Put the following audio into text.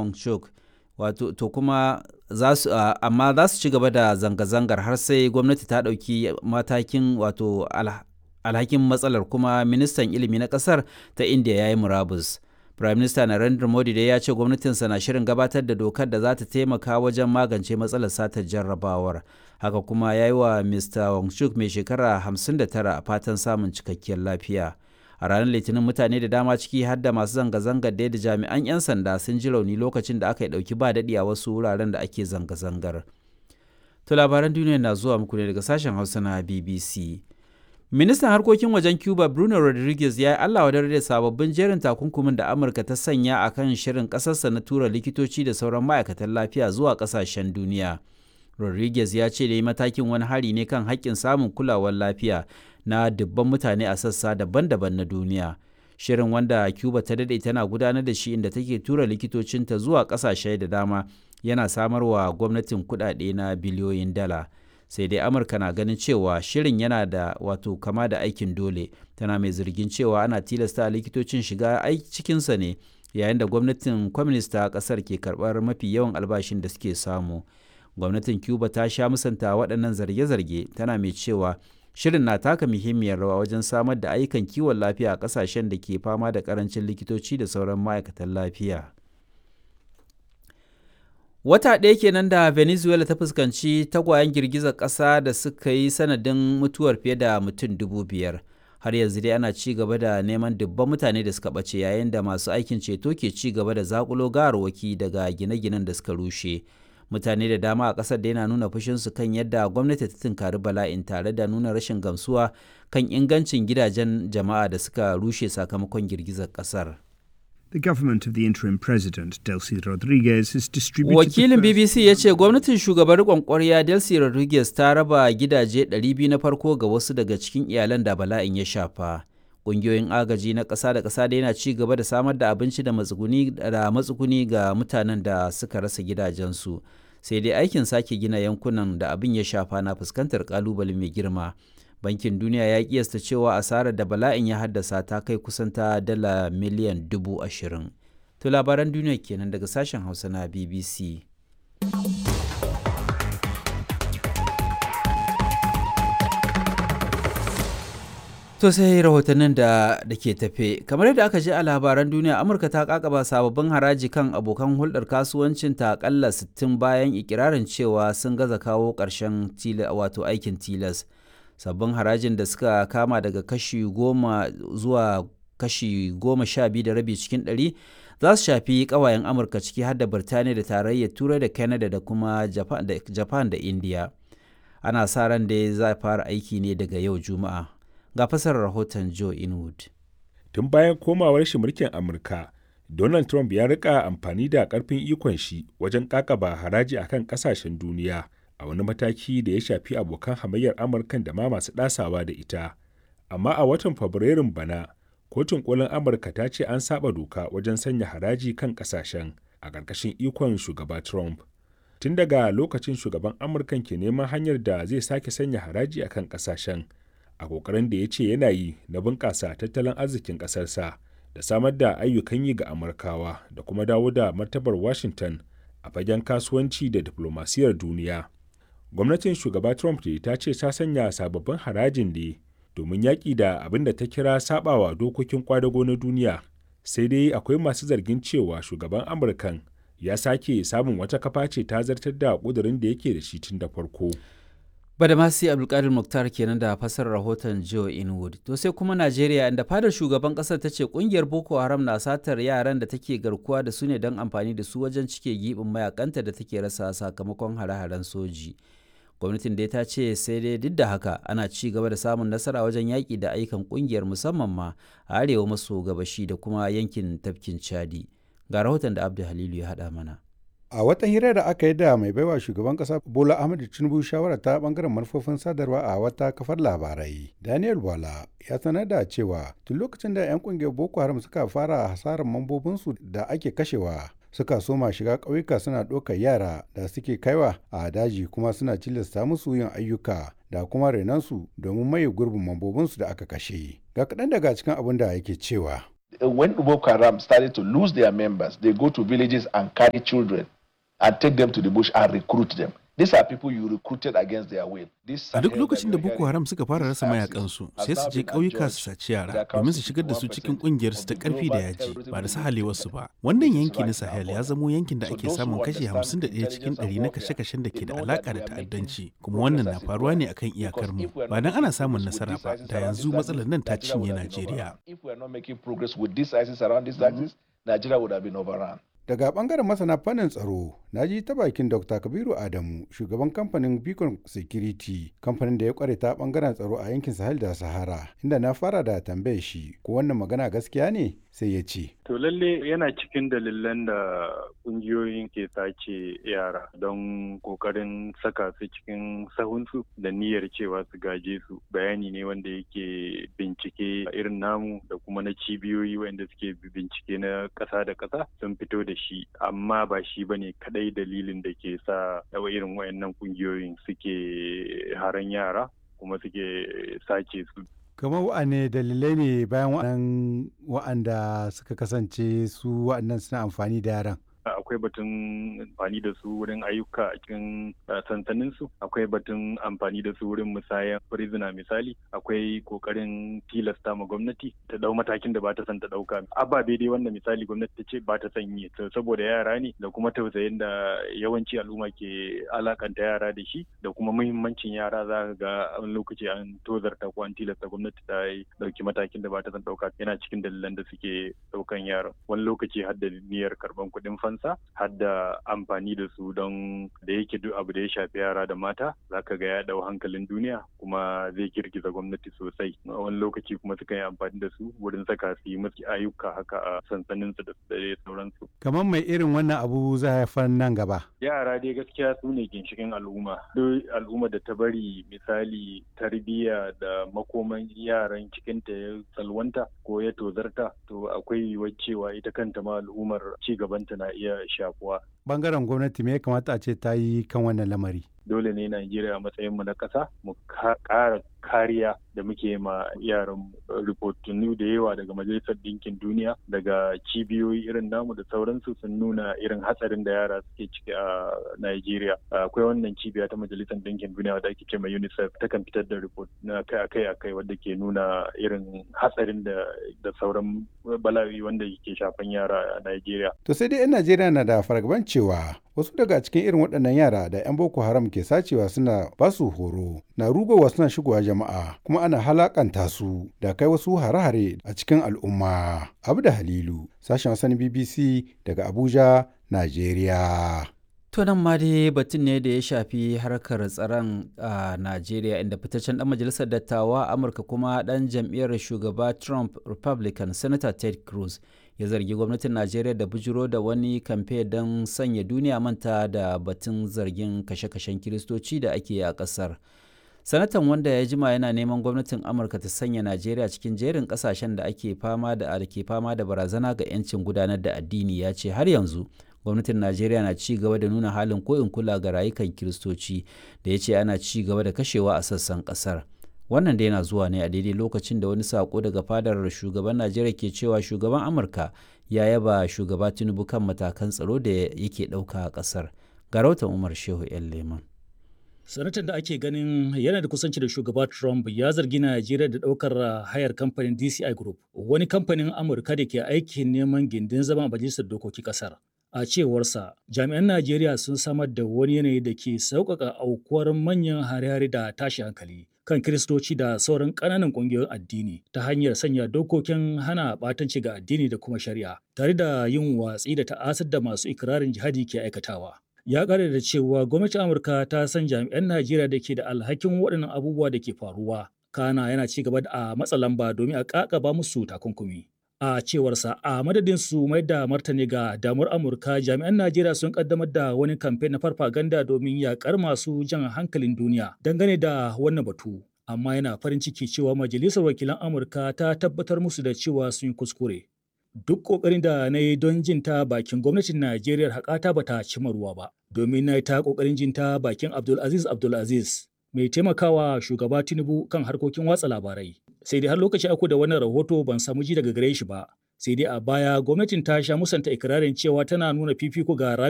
Monchuk wato to kuma za su amma za su ci gaba da zanga-zangar har sai gwamnati ta ɗauki matakin wato alhakin matsalar kuma ministan ilimi na ƙasar ta India ya yi murabus. Prime Minister Narendra Modi dai ya ce gwamnatinsa na shirin gabatar da dokar da za ta taimaka wajen magance matsalar satar jarrabawar. Haka kuma ya yi wa Mr. Wangchuk mai shekara 59 fatan samun cikakkiyar lafiya. A ranar Litinin mutane da dama ciki har da masu zanga-zangar da jami'an 'yan sanda sun ji rauni lokacin da aka yi ɗauki ba daɗi a wasu wuraren da ake zanga-zangar. To labaran duniya na zuwa muku ne daga sashen Hausa na BBC. Ministan harkokin wajen Cuba Bruno Rodriguez ya yi Allah wadar da sababbin jerin takunkumin da Amurka ta sanya a kan shirin ƙasarsa na tura likitoci da sauran ma'aikatan lafiya zuwa ƙasashen duniya. Rodriguez ya ce da yi matakin wani hari ne kan haƙƙin samun kulawar lafiya na dubban mutane a sassa daban-daban na duniya. Shirin wanda Cuba ta daɗe tana gudanar da shi inda take tura likitocinta zuwa ƙasashe da dama yana samarwa gwamnatin kuɗaɗe na biliyoyin dala. sai dai amurka na ganin cewa shirin yana da wato kama da aikin dole tana mai zargin cewa ana tilasta likitocin shiga cikinsa ne yayin da gwamnatin kwamnista kasar ke karbar mafi yawan albashin da suke samu gwamnatin cuba ta sha musanta waɗannan zarge-zarge tana mai cewa shirin na taka muhimmiyar rawa wajen samar da ayyukan kiwon lafiya a ƙasashen da ke fama da ƙarancin likitoci da sauran ma'aikatan lafiya. Wata ɗaya kenan da Venezuela ta fuskanci tagwayen girgizar ƙasa da suka yi sanadin mutuwar fiye da mutum dubu biyar. Har yanzu dai ana ci gaba da neman dubban mutane da suka ɓace yayin da masu aikin ceto ke ci gaba da zakulo gawarwaki daga gine-ginen da suka rushe. Mutane da dama a ƙasar da yana nuna fushinsu kan yadda gwamnati ta tunkari bala'in tare da nuna rashin gamsuwa kan ingancin gidajen jama'a da suka rushe sakamakon girgizar ƙasar. The government of the interim president, Delcy Rodriguez, has distributed. Wakilin BBC ya ce gwamnatin shugaban riƙon ƙwarya Delcy Rodriguez ta raba gidaje 200 na farko ga wasu daga cikin iyalan da bala'in ya shafa. Ƙungiyoyin agaji na ƙasa da ƙasa da yana ci gaba da samar da abinci da matsuguni da matsuguni ga mutanen da suka rasa gidajensu. Sai dai aikin sake gina yankunan da abin ya shafa na fuskantar ƙalubale mai girma. bankin duniya ya kiyasta cewa asarar da bala'in ya haddasa ta kai kusan ta dala miliyan dubu ashirin to labaran duniya kenan daga sashen hausa na bbc to sai rahotannin da da ke tafe kamar yadda aka ji a labaran duniya amurka ta kakaba sababbin haraji kan abokan hulɗar kasuwancin ta akalla 60 bayan ikirarin cewa sun gaza kawo ƙarshen wato aikin tilas sabbin harajin da suka kama daga kashi goma zuwa kashi goma sha biyu da rabi cikin ɗari za su shafi ƙawayen amurka ciki har da birtaniya da tarayyar turai da canada da kuma japan da india ana sa ran da za fara aiki ne daga yau juma'a ga fasarar rahoton joe inwood tun bayan komawar shi mulkin amurka donald trump ya rika amfani da karfin ikon shi wajen kakaba haraji akan kasashen duniya a wani mataki da ya shafi abokan hamayyar amurkan da ma masu ɗasawa da ita amma a watan fabrairun bana kotun kolin amurka ta ce an saba doka wajen sanya haraji kan ƙasashen a ƙarƙashin ikon shugaba trump tun daga lokacin shugaban amurkan ke neman hanyar da zai sake sanya haraji a kan ƙasashen a ƙoƙarin da ya ce yana yi na bunƙasa tattalin arzikin ƙasarsa da samar da ayyukan yi ga amurkawa da kuma dawo da martabar washington a fagen kasuwanci da diflomasiyar duniya gwamnatin shugaba trump da ta ce ta sanya sababbin harajin ne domin yaƙi da abin da ta kira sabawa dokokin kwadago na duniya sai dai akwai masu zargin cewa shugaban amurkan ya sake samun wata kafa ce ta zartar da ƙudurin da yake da shi tun da farko Badamasi Abdulkadir Muktar kenan da fasar rahoton Joe Inwood. To sai kuma Najeriya inda fadar shugaban kasar ta ce kungiyar Boko Haram na satar yaran da take garkuwa da su ne don amfani da su wajen cike gibin mayakanta da take rasa sakamakon hare-haren soji. Gwamnatin dai ta ce sai dai duk da haka ana ci gaba da samun nasara wajen yaƙi da ayyukan kungiyar musamman ma a arewa maso gabashi da kuma yankin tafkin Chadi. Ga rahoton da Abdul Halilu ya haɗa mana. a wata hira da aka yi da mai baiwa shugaban kasa bola ahmed tinubu shawara ta bangaren manufofin sadarwa a wata kafar labarai daniel wala ya sanar da cewa tun lokacin da 'yan kungiyar boko haram suka fara hasarar mambobinsu da ake kashewa suka soma shiga ƙauyuka suna ɗaukar yara da suke kaiwa a daji kuma suna cilasta musu yin ayyuka da kuma renansu domin maye gurbin mambobinsu da aka kashe ga kaɗan daga cikin abin da yake cewa When Boko Haram started to lose their members, they go to villages and carry children and take them to the bush and recruit them. These are people you recruited against their will. A duk lokacin da Boko Haram suka fara rasa mayakansu sai su je ƙauyuka su saci yara domin su shigar da su cikin ƙungiyar su ta ƙarfi da yaji ba da sahalewarsu ba. Wannan yanki na Sahel ya zamo yankin da ake samun kashi 51 cikin 100 na kashe-kashen da ke da alaƙa da ta'addanci kuma wannan na faruwa ne akan iyakar mu. Ba dan ana samun nasara ba da yanzu matsalar nan ta cinye Najeriya. If we are not making progress with this ISIS around this axis, Nigeria would have been overrun. daga bangaren masana fannin tsaro na ji ta bakin dr kabiru adamu shugaban kamfanin beacon security kamfanin da ya kware ta bangaren tsaro a yankin sahel da sahara inda na fara da tambaye shi ko wannan magana gaskiya ne sai ya ce to lalle yana cikin dalilan da kungiyoyin ke sace yara don kokarin saka su cikin sahunsu da niyyar cewa su gaje su bayani ne wanda yake bincike irin namu da kuma na cibiyoyi wanda suke bincike na ƙasa da ƙasa sun fito da shi amma ba shi ba ne kadai dalilin da ke sa irin wayannan kungiyoyin suke haran yara kuma suke sace su kamar wa'ane dalilai ne bayan wa'annan wa'anda suka kasance su wa'annan suna amfani da yaran akwai batun amfani da su wurin ayyuka a cikin sansanin su akwai batun amfani da su wurin musayan prisoner misali akwai kokarin tilasta ma gwamnati ta dau matakin da ba ta son ta dauka ababe dai wanda misali gwamnati ta ce ba ta son yi saboda yara ne da kuma tausayin da yawanci al'umma ke alakanta yara da shi da kuma muhimmancin yara za ka ga wani lokaci an tozarta ko an tilasta gwamnati ta yi dauki matakin da ba ta son dauka yana cikin dalilan da suke daukan yara wani lokaci har da niyyar karban kuɗin fan kansa har da amfani da su don da yake duk abu da ya shafi yara da mata zaka ga ya dau hankalin duniya kuma zai girgiza gwamnati sosai wani lokaci kuma suka yi amfani da su wurin saka su yi musu ayyuka haka a sansanin su da sauransu kamar mai irin wannan abu za haifar nan gaba yara dai gaskiya su ne ginshikin al'umma duk al'umma da ta bari misali tarbiyya da makoman yaran cikinta ya salwanta ko ya tozarta to akwai yiwuwar cewa ita kanta ma al'ummar ci gabanta na iya shafuwa. Bangaren gwamnati me ya kamata a ce ta yi kan wannan lamari? Dole ne Najeriya a matsayinmu na ƙasa mu ƙara kariya da muke ma yaran ripotunu da yawa daga Majalisar Ɗinkin Duniya daga cibiyoyi irin namu da sauransu sun nuna irin hatsarin da yara suke ciki a Najeriya. Akwai wannan cibiya ta Majalisar Ɗinkin Duniya wadda ake ce ma UNICEF ta kan fitar da report na akai akai wadda ke nuna irin hatsarin da da sauran bala'i wanda ke shafan yara a Najeriya. To sai dai 'yan Najeriya na da fargaban cewa wasu daga cikin irin waɗannan yara da 'yan Boko Haram ke sacewa suna basu horo na rugowa suna shigowa jama'a kuma ana halakanta su da kai wasu hare-hare a cikin al'umma. Abu da Halilu, sashen wasan BBC daga Abuja, Najeriya. To nan ma dai batun ne da ya shafi harkar tsaron a Najeriya inda fitaccen dan majalisar dattawa Amurka kuma dan jam'iyyar shugaba Trump Republican Senator Ted Cruz ya zargi gwamnatin Najeriya da bujiro da wani kamfe don sanya duniya manta da batun zargin kashe-kashen kiristoci da ake a kasar. Sanatan wanda ya jima yana neman gwamnatin Amurka ta sanya Najeriya cikin jerin kasashen da ake fama da ke fama da barazana ga 'yancin gudanar da addini ya ce har yanzu gwamnatin najeriya na ci gaba da nuna halin koyin kula ga rayukan kiristoci da ya ce ana ci gaba da kashewa a sassan kasar wannan da yana zuwa ne a daidai lokacin da wani sako daga fadar shugaban najeriya ke cewa shugaban amurka ya yaba shugaba tinubu kan matakan tsaro da yake ɗauka a ƙasar ga rahoton umar shehu yan leman sanatan da ake ganin yana da kusanci da shugaba trump ya zargi najeriya da ɗaukar hayar kamfanin dci group wani kamfanin amurka da ke aikin neman gindin zama a majalisar dokokin ƙasar A cewarsa, jami'an Najeriya sun samar da wani yanayi da ke sauƙaƙa aukuwar manyan hare-hare da tashi hankali kan Kiristoci da sauran ƙananan ƙungiyoyin addini ta hanyar sanya dokokin hana ɓatanci ga addini da kuma shari'a, tare da yin watsi da ta'asar da masu ikirarin jihadi ke aikatawa. Ya ƙara da cewa gwamnatin Amurka ta san jami'an Najeriya da ke da alhakin waɗannan abubuwa da ke faruwa. Kana yana ci gaba da a matsa lamba domin a ƙaƙaba musu takunkumi. a cewarsa a madadin su mai da martani ga damar amurka jami'an najeriya sun kaddamar da wani kamfe na farfaganda domin yakar masu jan hankalin duniya dangane da wannan batu amma yana farin ciki cewa majalisar wakilan amurka ta tabbatar musu da cewa sun yi kuskure duk kokarin da na yi don jin ta bakin gwamnatin najeriya haƙata ba ta cima ruwa ba domin na yi ta kokarin jin ta bakin abdulaziz abdulaziz mai taimakawa shugaba tinubu kan harkokin watsa labarai sai dai har lokaci ako da wannan rahoto ban samu ji daga gare shi ba sai dai a baya gwamnatin ta sha musanta ikirarin cewa tana nuna fifiko ga